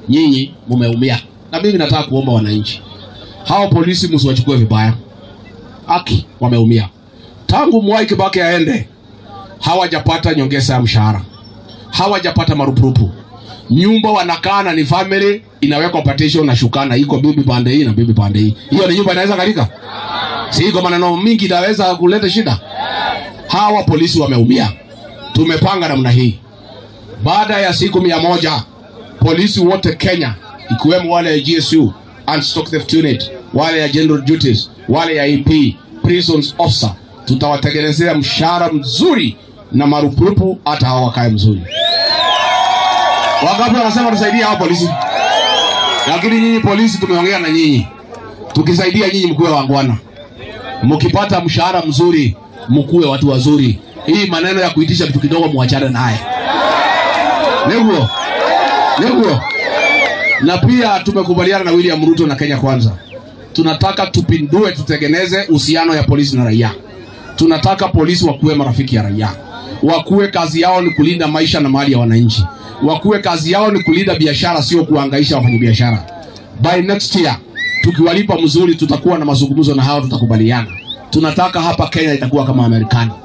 nyinyi mumeumia, na mimi nataka kuomba wananchi hao polisi msiwachukue vibaya, haki wameumia tangu Mwai Kibaki aende, hawajapata nyongeza ya mshahara, hawajapata marupurupu. Nyumba wanakaa na ni family, inawekwa partition na shukana, iko bibi pande hii na bibi pande hii. Hiyo ni nyumba inaweza kalika? Si iko maneno mingi inaweza kuleta shida. Hawa polisi wameumia. Tumepanga namna hii, baada ya siku mia moja polisi wote Kenya, ikiwemo wale ya GSU and stock theft unit, wale ya general duties, wale ya EP, prisons officer, tutawatengenezea mshahara mzuri na marupurupu, hata hawa wakae mzuri. Wangapi wanasema tusaidia hao polisi? Lakini nyinyi polisi, tumeongea na nyinyi, tukisaidia nyinyi mkuwe wangwana, mkipata mshahara mzuri mkuwe watu wazuri. Hii maneno ya kuitisha kitu kidogo muachane naye, neguo neguo. Na pia tumekubaliana na William Ruto na Kenya Kwanza, tunataka tupindue, tutengeneze uhusiano ya polisi na raia. Tunataka polisi wakuwe marafiki ya raia, wakuwe kazi yao ni kulinda maisha na mali ya wananchi, wakuwe kazi yao ni kulinda biashara, sio kuhangaisha wafanyabiashara. By next year tukiwalipa mzuri, tutakuwa na mazungumzo na hao, tutakubaliana. Tunataka hapa Kenya itakuwa kama Marekani.